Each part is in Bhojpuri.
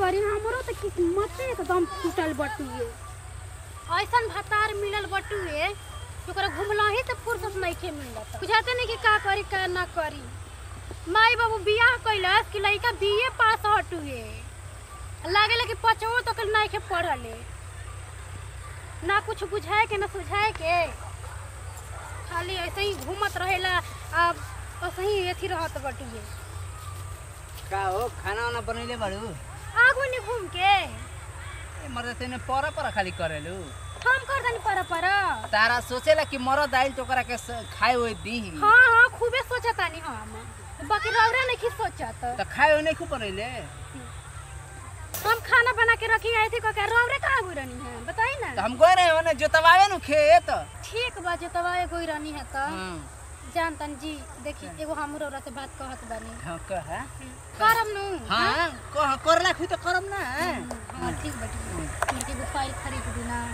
करी हमरो तो किस्मत एकदम टूटल बटुए ऐसन भतार मिलल बटुए कि ओकरा घुमला ही तो फुर्सत नहीं के मिलत बुझाते नहीं कि का करी का ना करी माई बाबू बियाह कैलस कि लड़का बीए पास हटुए लागेला कि पचवो तक नहीं के पढ़ले ना कुछ बुझाए के ना सुझाए के खाली ऐसे ही घूमत रहेला अब ऐसे ही एथी रहत बटुए का हो खाना वाना बनैले बाड़ू आगू नहीं घूम के ए, मर्द तेने पर पर खाली करेलू हम कर दनी पर पर तारा सोचेला कि मरद आइल तो ओकरा के स- खाए होए दी हाँ हाँ खूबे सोचतानी हम बाकी रौरा नहीं सोचत तो खाए होए नहीं खूब बनैले हम खाना बना के रखी आई थी कह रौरे कहाँ गई रहनी है बताई तो ना हम गए रहे होने जोतवावे नु खेत ठीक बा जो तवा गई रहनी है तो हाँ जानतन जी देखी एगो हम रौरा से बात कहत बानी हाँ कहा करम नु हाँ कह करला खुद तो करम ना हाँ ठीक बटी मुझे एगो फाइल खरीद दी ना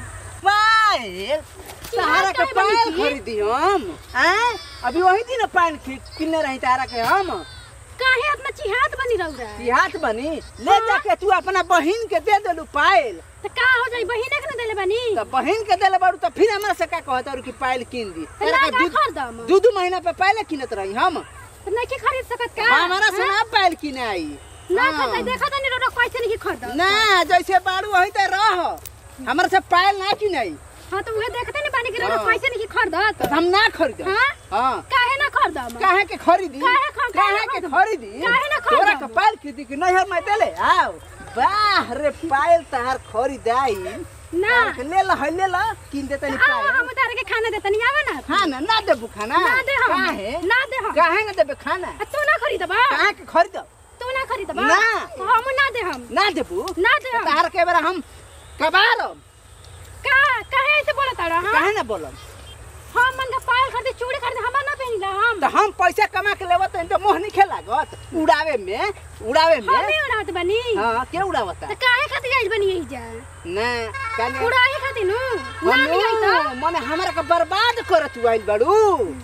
पायल तारा के काहे बनी पायल थी? खरीदी हम हैं अभी वही दिन पायल किनले रही तारा के हम काहे अपना चिहात बनी रौरा हाथ बनी ले जाके तू अपना बहिन के दे देलू पायल तो का हो जाई बहिने के ना देले बानी तो बहिन के देले बारू तो फिर हमरा से का कहत और कि पायल किन दी तो तारा ना के का खरीदम दू दू महीना पे पहले किनत रही हम तो नहीं के खरीद सकत का हमारा से ना पायल किने आई ना हाँ। खरीद देखा तनी रौरा कैसे नहीं खरीद ना जैसे बारू वही तो रह हमरा से पायल ना किने आई हाँ तो उहे देखते नहीं बानी कि रौरा हाँ। कैसे नहीं खरीदत तो हम ना खरीद हाँ? हाँ काहे ना खरीदम काहे के खरीदी काहे ख- काहे काहे के खरीदी? खरीदी काहे ना खरीदम? तोरा के पायल खरीदी कि नहीं हम देले आओ वाह रे पायल तहार खरीदाई ना तार के ले ला है ले ला किन दे तनी आओ पायल हम तारे के खाना देतनी आवा ना खाना ना देबू खाना ना दे हम काहे ना दे हम काहे ना देबे खाना आ, तू ना खरीदबा काहे के खरीद तू ना खरीदबा ना। हम ना दे हम ना देबू ना दे हम तार के बेरा हम कबारम का काहे ऐसे बोलत तारा हम काहे ना बोलम हम मन का पायल खरीदे चूड़ी खरीदे हम ना पहनिला हम तो हम पैसा कमा के लेवत तो मोह नहीं खेलागत उड़ावे में उड़ावे में हम ही उड़ात बनी हाँ के उड़ावता तो काहे खातिर आई बनी यही जा ना काने उड़ाई खातिर नु ना नहीं तो मनु, मने हमरा के बर्बाद करत आइल बाड़ू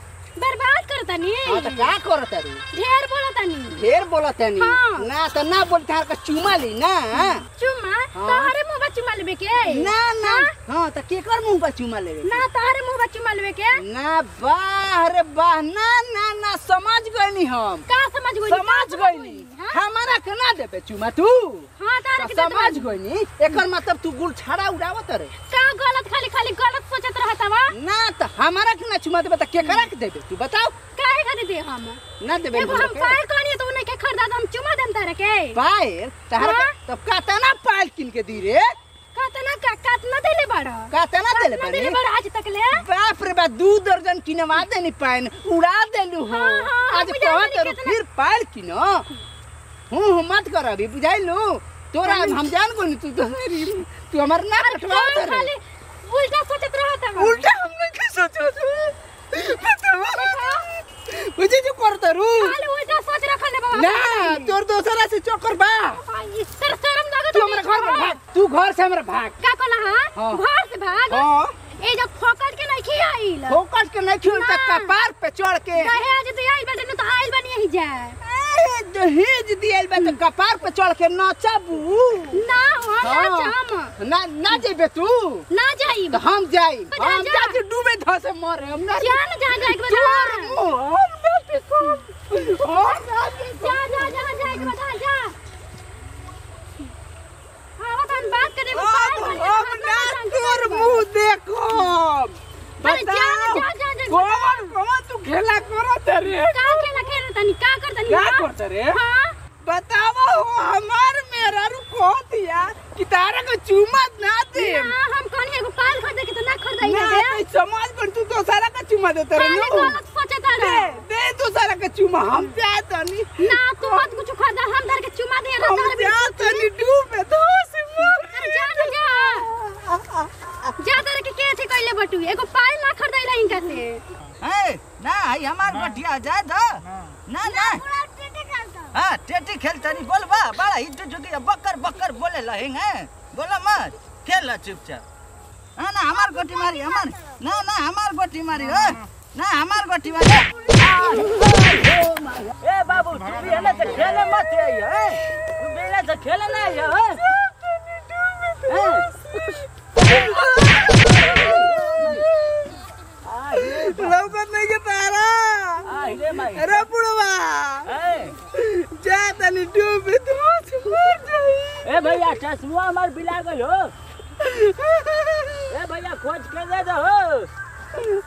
बर्बाद करतनी हाँ तो का करत रू ढेर बोलतनी ढेर बोलत है हाँ। ना तो ना बोल तार का चुमा ली ना चुम्मा हाँ। तोहरे मुंह बा चुम्मा लेबे के ना ना हाँ तो केकर मुंह पर चुमा लेवे ना तोहरे मुंह बा चुम्मा लेबे के ना वाह रे वाह ना ना ना समझ गइनी हम का समझ गई समझ गइनी हमारा के ना देबे चुमा तू हां तारे तो के समझ गइनी एकर मतलब तू गुल छाड़ा उड़ावत रे का गलत खाली खाली गलत सोचत रहता वा ना तो हमारा के ना चुमा देबे तो केकरा के देबे तू बताओ काहे खातिर दे हम ना देबे एगो हमरा हम के? पायल कहनी तो उन्हें के खरीदा तो हम चुमा देम तारे के पायल तहरा हाँ? के- तब कातना पायल किन के दी रे कातना का कातना देले बड़ा कातना देले कातना बानी देले बड़ा आज तक ले बाप रे बाप दू दर्जन किनवा देनी पायल उड़ा देलू हो हाँ, हाँ, आज बुझा कहत देनी रहो कितना- फिर पायल किनो हूं हूं मत कर अभी बुझाइलू तोरा हम जान गो तू तो तू हमर ना रखवा का खाली उल्टा सोचत रहता वा उल्टा हमने के सोचो बुझे जो करत रू खाली उल्टा सोच रखले बाबा ना तोर दोसरा से चक्कर बा सर शर्म लागत तू हमरा घर में भाग तू घर से हमरा भाग का कहला हां हाँ। घर से भाग हां ए जब फोकट के नहीं खियाइल फोकट के नहीं खिउल तक ना। कपार पे चढ़ के दहेज दे आइल बेटे न तो आइल बनी यही जाए ए, दहेज दियल बा तो कपार पे चढ़ के नचबू ना हो ना हाँ। जाम ना ना जेबे तू ना जाई तो हम जाई जा, हम जा। जाके डूबे धसे मरे हम ना जा ना जा जा एक तोर बार मुंह, हम ना देखो हम ना देखो जा जा जा जा एक बार जा हाँ तन बात करे को अब हम ना तोर मुंह देखो अरे जा, बताओ जा, जा, जा। कौन कौन तू खेला करत रे का खेला खेल तनी का कर तनी क्या हाँ? करत रे हाँ बतावा हो हमार मेरा रू कह दिया कि तारा को चुमा ना दे ना हम कहनी एगो पाल खरीदे के तो ना खरीदाई ना है कोई समाज पर तू तो सारा का चुमा देते रे खाली नो गलत सोचता दे रहे दे तो सारा का चुमा हम जा तनी ना तू मत कुछ खरीदा हम धर के चुमा दे हम रहा जा तनी डूबे धस मर अरे जा ना जा जा तर के के थी कइले बटू एगो पाल ना खरीदाइला इनका से है ना है हमार बटिया जाए दो ना ना हाँ टेटी खेलता नहीं बोल बा बड़ा हिट जुगी बकर बकर बोले लहेंग है बोला मत खेल चुपचाप हाँ ना हमार गोटी मारी हमार ना ना हमार गोटी मारी हो ना हमार गोटी मारी ए बाबू तू भी है ना तो खेले मत है तू भी है ना तो खेला ना जा हो लौकत नहीं के तारा रे माई अरे बुढ़वा ए जा तनी डूब तो मर जाई ए भैया चश्मा हमार बिला गल हो ए भैया खोज के दे दो हो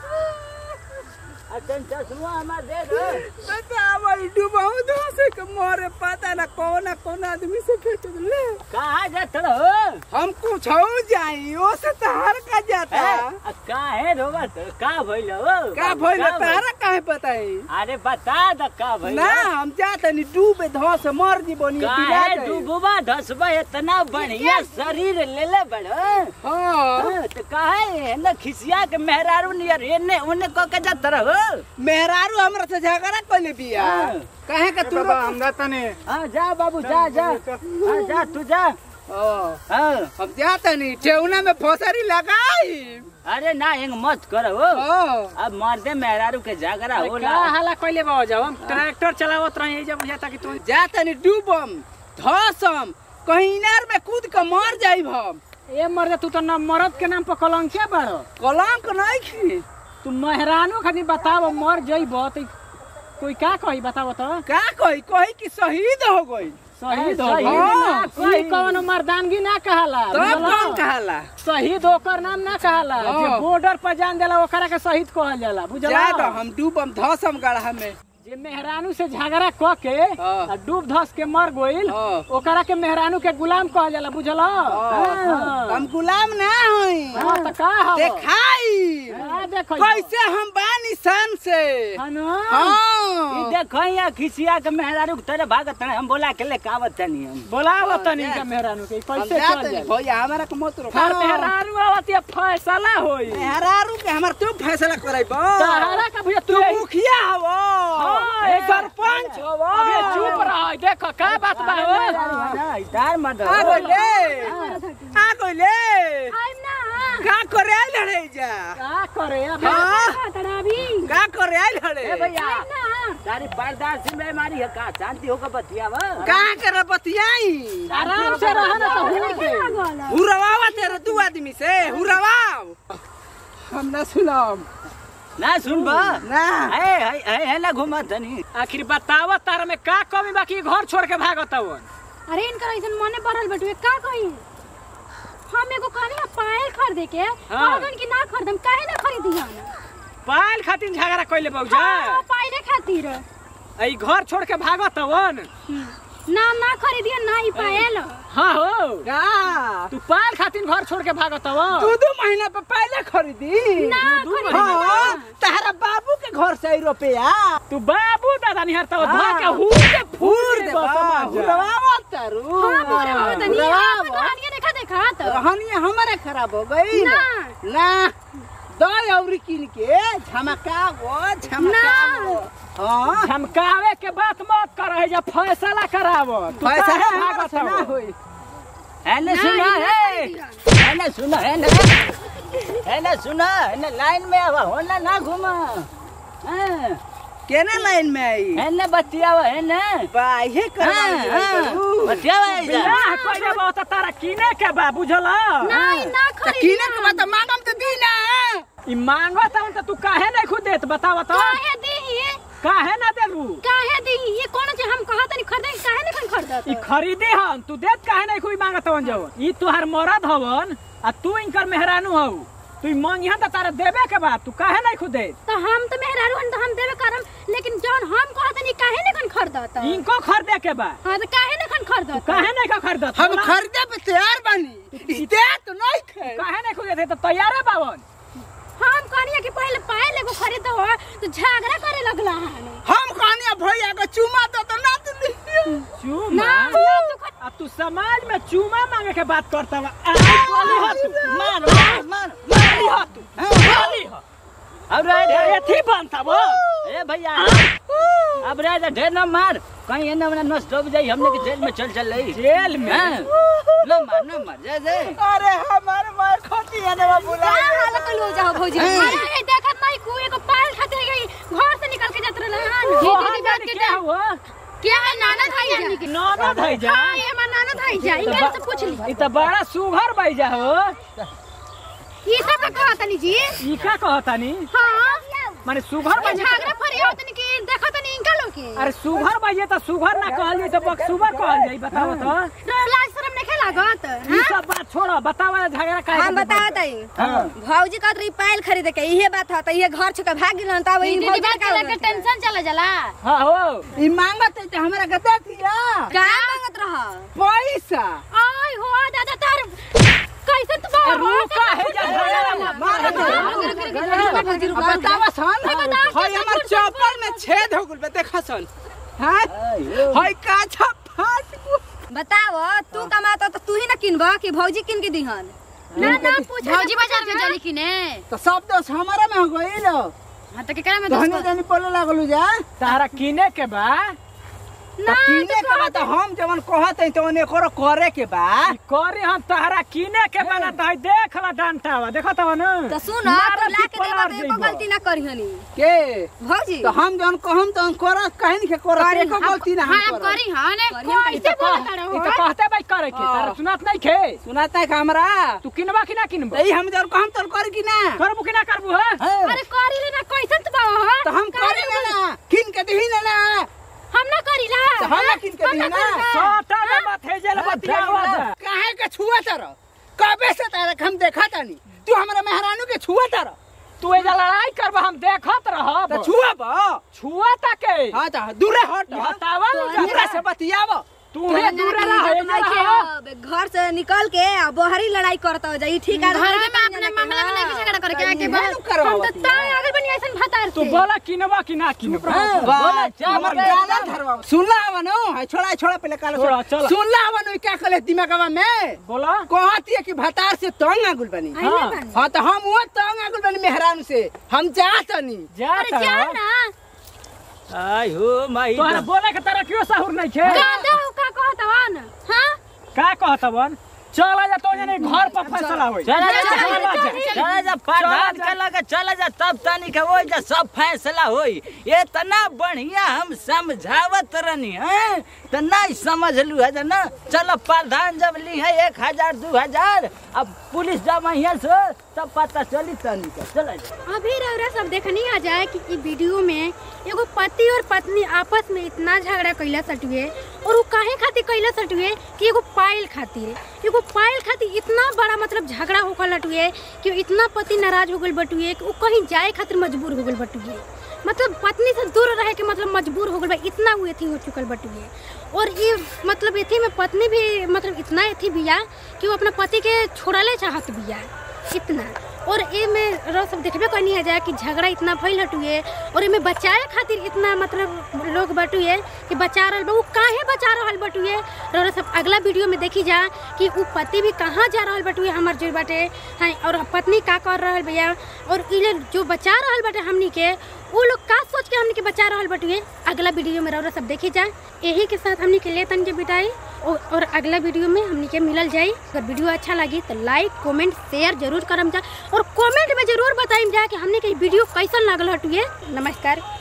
अतन चश्मा हमार दे दो बता भाई डूबाऊ तो से के मरे पता ना कौन ना कौन आदमी से भेट ले कहाँ जात हो हम कुछ हो जाई ओ से तहार का जाता ए, काहे रोवत का भइल हो का भइल का तारा काहे बताई अरे बता द का भइल ना हम जा तनी डूबे धस मर जी बनी काहे डूबवा धसबा इतना बढ़िया शरीर लेले बड़ हां हाँ, तो काहे न खिसिया के मेहरारू नियर एने ओने क के जात रहो मेहरारू हमरा से झगड़ा कइले बिया हाँ। कहे के तू हम जातनी हाँ जा बाबू जा जा हाँ जा तू जा ओ हाँ हम जा तनी ठेउना में फसरी लगाई अरे ना हिंग मत करो हो ओ अब मर्दे मेहरारू के झगड़ा का होला हाला कइले बा जाओ हम ट्रैक्टर चलावत रही जब बुझाता कि तू जा तनी डूबम धसम कहीं इनार में कूद के मर जाइब हम ए मर जा तू तो न मरद के नाम पर कलंकिया बाड़ो कलंक नहीं खी तू मेहरानो खानी बताव मर जइब त कोई का कही बताव तो का कही कही कि शहीद हो गई शहीद हो शहीद गइल। ना ई कौन मर्दानगी ना कहाला तब बुझलो? कौन कहला शहीद ओकर नाम ना कहाला हाँ। जे बॉर्डर पर जान देला ओकरा के शहीद कहल जाला बुझला जा दो हम डूबम धसम गढ़ा में जे मेहरानू से झगड़ा क के हाँ। आ डूब धस के मर गइल हाँ। ओकरा के मेहरानू के गुलाम कहल जाला बुझला हाँ। हम गुलाम ना हई हाँ, त का हव देखाई हाँ, देखो कैसे हम बानी सन से हाँ न? ई हाँ देखो यहाँ खिसिया के मेहरारू के तरह भागत रहे हम बोला के ले कावत तनी हम बोलाव तनी का मेहरानू के हम कैसे जा चल तनी जाए भैया हमारा के मत रोक हर मेहरानू आवत ये फैसला होई मेहरारू के हमार तू फैसला कराइब सहारा का भैया तू तू यही- मुखिया हवो हाँ, ए ए, सरपंच हवो अबे चुप रह देखो का बात बा हो इधर मत आ गइले आ गइले आइम ना का करे आइल रे जा का करे अबे हाँ तड़ा अभी का करे आइल रे ए भैया आइम ना तारी बर्दाश्त में बीमारी है का शांति होकर बतियावा का करे बतियाई आराम से रह ना तो हो के लागल हुरवावा तेरे दू आदमी से हुरवाव हम ना सुनाम ना सुन बा ना है है है ना घुमा तनी आखिर बताव तार में का कमी बाकी घर छोड़ के भागत हवन अरे इनकर ऐसन मने बढ़ल बटुए का कही हम एगो कहनी है पायल खरीदे के कहलन कि ना खरीदम काहे ना खरीदिया पायल खातिर झगड़ा कइले बौजा हाँ पायले खातिर ई घर छोड़ के भागत हवन ना ना खरीदिया ना ई पायल हाँ हो का तू पायल खातिर घर छोड़ के भागत हवन दू दू महीना पे पहले खरीदी ना दू दू खरीदी हाँ तहरा बाबू के घर से आई रुपया तू बाबू दादा निहर तो हाँ। धो के हूर के फूर फूर दे दे बस समाज हुरवावा तारू हां बोरे हो तनी हुरवावा। आप कहानियां देखा देखा तो रहनिया हमारे खराब हो गई ना। ना दई औरी किन के झमकावो झमकावो हाँ धमकावे के बात मत कर जा फैसला करावो तू पैसा काहे है भागत ना हवन? होई है ना ना, सुना ई ना है खरीदिया। है ना सुना है ना है ना सुना है ना लाइन में आवा हो ना ना घुमा हाँ, केना लाइन में आई है ना बतियावा है ना बाहे हाँ, हाँ, करवा बतियावा है जा। बियाह कइले बा त तारा किने के बा बुझला ना ई ना किने खरीदिया के बात मांगम तो दी ना ई मांगत हवन त तू काहे नहीं खुद देत बताव तो काहे दी काहे ना देबू काहे दी ये कौन चीज हम कहत नहीं खरीदे काहे नहीं खरीदत ई खरीदे हन तू देत काहे नहीं कोई मांगत हवन जवन ई तुहार मरद हवन आ तू इनकर मेहरानू हऊ तू ई मंगिहा त तारा देबे के बा तू काहे नहीं खुद देत तो हम तो मेहरारू हन तो हम देवे करम लेकिन जौन हम कहत नहीं काहे नहीं खरीदत इनको खरीदे के बा हां तो काहे नहीं खरीदत काहे नहीं का खरीदत हम बोला? खरीदे पे तैयार बनी दे तो नहीं खे काहे नहीं खुद देत त तैयार है बावन हम कहनिया कि पहले पायल एगो खरीद हो तो झगड़ा करे लगला हन हम कहनिया भैया को चुमा दो तो ना तुली चूमा ना ना तू खरीद अब तू समाज में चूमा मांगे के बात करता बा आ, बोली हो तू मार मार मार बोली हो तू बोली हो अब रह ए, ढेर एथी बनता वो ए भैया अब रह जा ढेर न मार कहीं एने ओने नस डूब जाई हमने के जेल में चल चल रही जेल में हाँ, न मार न मार जा जा अरे हमारे मार खती है ना बुला का हाल कलो जाओ भौजी अरे ये देखत नहीं कोई एगो पायल खातिर गई घर से निकल के जात रहला हन वो दीदी हम बात जाने के क्या हुआ क्या है नाना भाई जानी के ननद है जा हाँ ये हमार नाना भाई जा इनके से पूछ ली ई त बड़ा सुघर बैजा हो ये सब कहा तनी जी ई का कहतानी हाँ माने सुघर ये बैजा झगड़ा फरियाद तनी के देखा तनी इनका लोग के अरे सुघर बैजे त सुघर ना कहल जाई त बकसुबा कहल जाई बताओ तो लाज शरम नहीं लागत ई सब बात छोड़ो बतावा झगड़ा काहे हम के बतावत हई हाँ। भौजी कहत रही पायल खरीदे के इहे बात ह त इहे घर छोड़ के भाग गिलन तब ई भौजी बात का के टेंशन चला जाला हां हो ई मांगत है तो हमरा के दे दिया का मांगत रह पैसा आय हो दादा तार कैसे तू बाबा रुका है जा झगड़ा मार दे अब बतावा सन हई हमर चप्पल में छेद हो गेल बे देखा सन हां हई काछा फाट गेल। बताव तू कमाता त तू ही ना किनब कि भौजी किन के दिहन ना ना पूछ भौजी बाजार में जाली कि ने तो सब दोस्त हमारा में हो गइल हां तो केकरा में धनी धनी बोले लागलू जा तारा किने के बा तो किने के बाद हम जवन कहत हई तो ओने करो करे के बा ई करे हम तारा किने के बना त हई देख ला डांटावा देखत हो न त सुन मारा तो ला के पिपलार देबा एको जइबो। गलती ना करिहनी के भौजी तो हम जवन कहम तो कर कहन के कर करी, एको गलती ना हां हम हम कर करी हां ने करी, हम ई कैसे त बोलत कह- रहो ई त कहते भाई करे के तारा हाँ। सुनात नहीं खे सुनाता है का हमरा तू किनबा कि ना किनबा तो ई हम जवन कहम तो कर की ना करबू कि ना करबू है अरे करी ले ना कैसे तू बाबा तो हम करे ना ना किन के दिही ना ना हम ना करी ला तो हम ना किन के दिही ना सोटा में मत है जेल बतियावा जा काहे के छुआ तर कबे से तारे हम देखा तानी तू हमरा मेहरानू के छुआ तर तू एजा लड़ाई करबा हम देखत रहब तो छुआ बा छुआ ताके हां तो दूरे हट बतावा ना दूरे से बतियाव तू हे दूर रह इज्जत नहीं एजा के रह। अब घर से निकल के आ बहरी लड़ाई करत हो जाई ठीक है घर में अपने मामला में नहीं झगड़ा करके आके इहे नु करवावत हम तो ताय अगर बनी ऐसन भतार तू से बोला किनबा कि ना किनबा बोला हमर गाना धरवा सुनला हवनो है छोड़ा छोड़ा पहले काल छोड़ा, चला। सुनला हवनो क्या कहले दिमागवा में बोला कहती है कि भतार से तंग आगुल बनी हाँ हाँ तो हम वो तंग आगुल बनी मेहरान से हम जातनी जा अरे जा तारा। ना आई हो माई तोहरा बोले के तारा क्यों साहुर नहीं छे गादा का कहत वन हां का कहत बन चल जा तो जने घर पर फैसला होई चला जा चला चला जा, जा चला जा प्रधान चला के लगे चला जा तब तनी के वो जा सब फैसला होई इतना बढ़िया हम समझावत रहनी है तो नहीं समझ लू है ना चलो प्रधान जब ली है एक हजार दो हजार अब पुलिस जब यहाँ से तब पता चली तनी के चला जा अभी रौरा सब देखनी आ जाए कि ई वीडियो में एगो पति और पत्नी आपस में इतना झगड़ा कैला सटुए और वो काहे खातिर कैला सटुए कि एगो पायल खातिर एगो पायल खातिर इतना बड़ा मतलब झगड़ा होकर लटुए कि इतना पति नाराज हो गल बटुए कि वो कहीं जाए खातिर मजबूर हो गल बटुए मतलब पत्नी से दूर रहे के मतलब मजबूर हो गल बा इतना वो एथी हो चुकल बटुए और ये मतलब एथी में पत्नी भी मतलब इतना एथी बिया कि वो अपना पति के छोड़ले चाहत बिया इतना और ए में रह सब देखबे करनी है जाए कि झगड़ा इतना फैल हटुए और एमे बचाए खातिर इतना मतलब लोग बटुए कि बचा रहल बा उ काहे बचा रहल बटुए रह सब अगला वीडियो में देखी जा कि उ पति भी कहाँ जा रहल बटुए हमर जो बाटे हाँ और पत्नी का कर रहल भैया और इ लोग जो बचा रहल बाटे हमनी के वो लोग का सोच के हमनी के बचा रहल बटुए अगला वीडियो में रह सब देखी जा यही के साथ हमनी के ले तन के बिताई और और अगला वीडियो में हमनी के मिलल जाई अगर वीडियो अच्छा लगी तो लाइक कमेंट शेयर जरूर करम जा और कमेंट में जरूर बताइम जा कि हमने के वीडियो कैसन लागल हटुए नमस्कार